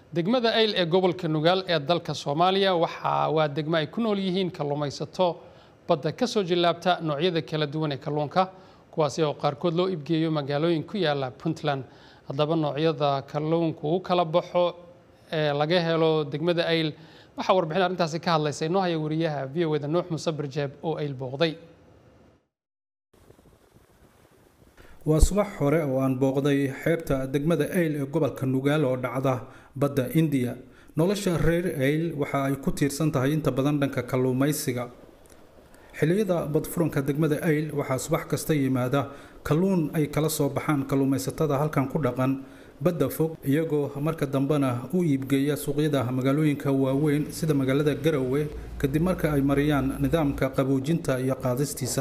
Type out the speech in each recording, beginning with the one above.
degmada ayl ee gobolka nugaal ee dalka soomaaliya waxa waa degmo ay ku nool yihiin kalluumaysato badda ka soo jillaabta noocyada kala duwan ee kalluunka kuwaasi oo qaarkood loo ibgeeyo magaalooyin ku yaala puntland haddaba noocyada kalluunku u kala baxo ee laga helo degmada ayl waxaa warbixin arrintaasi ka hadlaysa inoo haya wariyaha v o eda nuux muuse barjeeb oo ayl booqday waa subax hore oo aan booqday xeebta degmada ayl ee gobolka nugaal oo dhacda badda indiya nolosha reer ayl waxa ay ku tiirsan tahay inta badan dhanka kalluumaysiga xilliyada badfuranka degmada ayl waxaa subax kasta yimaada kalluun ay kala soo baxaan kalluumaysatada halkan ku dhaqan badda fog iyagoo marka dambena u iibgeeya suuqyada magaalooyinka waaweyn sida magaalada garowe kadib marka ay mariyaan nidaamka qaboojinta iyo qaadistiisa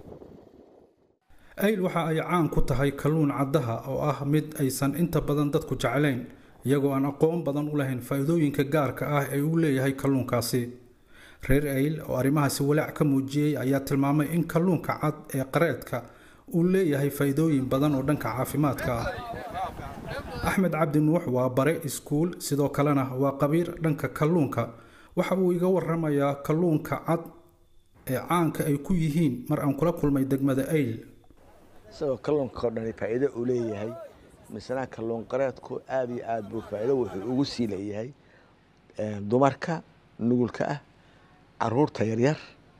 ayl waxa ay caan ku tahay kalluun caddaha oo ah mid aysan inta badan dadku jeclayn iyagoo aan aqoon badan u lahayn faa'iidooyinka gaarka ah ee uu leeyahay kalluunkaasi reer ayl oo arrimahaasi walaac ka muujiyey ayaa tilmaamay in kalluunka cad ee qareedka uu leeyahay faa'iidooyin badan oo dhanka caafimaadka ah axmed cabdi nuux waa bare iskuul sidoo kalena waa qabiir dhanka kalluunka waxa uu iga waramayaa kalluunka cad ee caanka ay ku yihiin mar aan kula kulmay degmada ayl isagoo kalluunka oo dhani faa'iido uu leeyahay misna kalluun qareedku aada iyo aad buu faa'iido wuxuu ugu sii leeyahay dumarka nugulka ah caruurta yaryar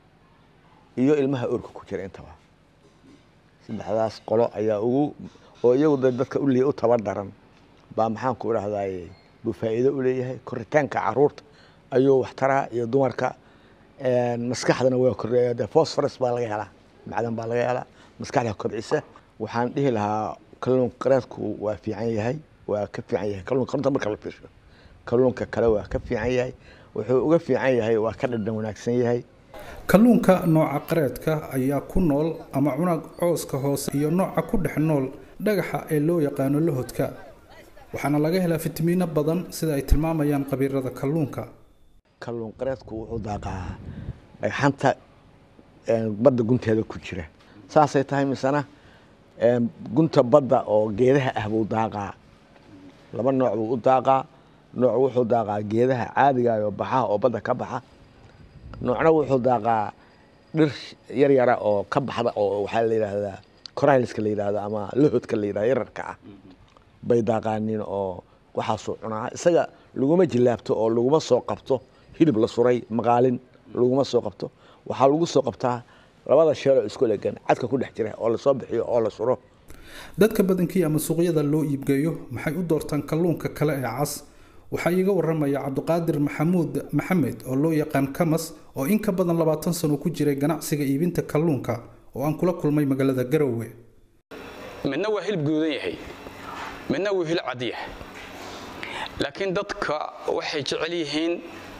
iyo ilmaha oorka ku jira intaba saddexdaas qolo ayaa ugu oo iyagu dadka uliya u tabardaran baa maxaan ku idhahdaye buu faa'iido u leeyahay koritaanka caruurta ayuu waxtaraa iyo dumarka maskaxdana waa kordheeya de phosphorus baa laga helaa macdan baa laga helaa maskaxda kobcisa waxaan dhihi lahaa kalluun qareedku waa fiican yahay waa ka fiican yahay kalluunka runta marka la fiirsho kalluunka kale waa ka fiican yahay wuxuu uga fiican yahay waa ka dhadhan wanaagsan yahay kalluunka nooca qareedka ayaa ku nool ama cunag cooska hoose iyo nooca ku dhex nool dhagaxa ee loo yaqaano lahodka waxaana laga helaa fitamiino badan sida ay tilmaamayaan qabiirada kalluunka kalluun qareedku wuxuu daaqaa dhagxanta badda gunteeda ku jira saasay tahay misena gunta badda oo geedaha ah buu daaqaa laba nooc buu u daaqaa nooc wuxuu daaqaa geedaha caadiga oo baxaha oo badda ka baxa noocna wuxuu daaqaa dhir yar yara oo ka baxda oo waxaa la yidhaahdaa corylska la yidhahdo ama lahodka la yidhahdo yararka ah bay daaqaanin oo waxaasuu cunaa isaga laguma jilaabto oo laguma soo qabto hilib la suray maqaalin laguma soo qabto waxaa lagu soo qabtaa labada sheeloo isku legan cadka ku dhex jira oo lasoo bixiyo oo la suro dadka badankii ama suuqyada loo iibgeeyo maxay u doortaan kalluunka kale ee cas waxaa iiga waramaya cabdiqaadir maxamuud maxamed oo loo yaqaan kamas oo in ka badan labaatan sano ku jiray ganacsiga iibinta kalluunka oo aan kula kulmay magaalada garowe midna waa hilib guudan yahay midna wuu hilib cad yahay laakiin dadka waxay jecel yihiin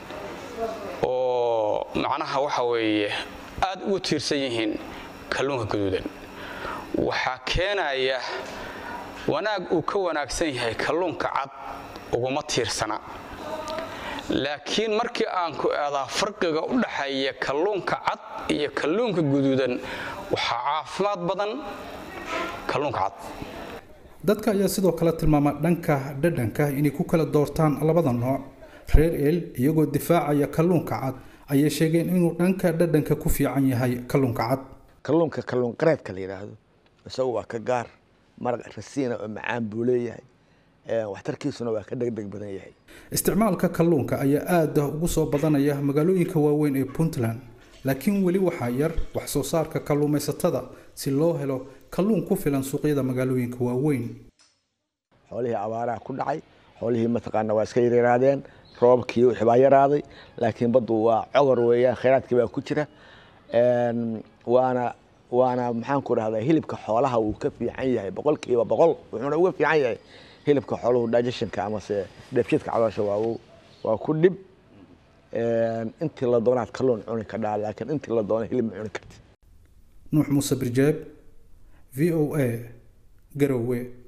oo macnaha waxa weeye aad ugu tiirsan yihiin kalluunka guduudan waxaa keenaya wanaag uu ka wanaagsan yahay kalluunka cad uguma tiirsana laakiin markii aan ku eedaa farqiga u dhaxeeya kalluunka cad iyo kalluunka guduudan waxaa caafimaad badan kalluunka cad dadka ayaa sidoo kale tilmaama dhanka dhadhanka inay ku kala doortaan labada nooc reer el iyagoo difaacaya kalluunka cad ayay sheegeen inuu dhanka dhadhanka ku fiican yahay kalluunka cad kalluunka kalluun qareedka la yidhaahdo isagu waa ka gaar maraq rasiina oo macaan buu leeyahay waxtarkiisuna waa ka degdeg badan yahay isticmaalka kalluunka ayaa aada ugu soo badanaya magaalooyinka waaweyn ee puntland laakiin weli waxaa yar wax soo saarka kalluumaysatada si loo helo kalluun ku filan suuqyada magaalooyinka waaweyn xoolihii abaaraha ku dhacay xoolihii mataqaana waa iska yaryaraadeen roobkii wixii baa yaraaday laakiin baddu waa cogor weeyaan khayraadkii baa ku jira waana waana maxaan ku dhahdaa hilibka xoolaha wuu ka fiican yahay boqolkiiba boqol wuxuuna uga fiican yahay hilibka xooluhu digestionka amase dheefshiidka caloosha waa waa ku dhib intii la doonaad kalluun cuni kadhaa laakiin intii la doona hilib ma cuni karti nuux muuse birjeeb v o a garowe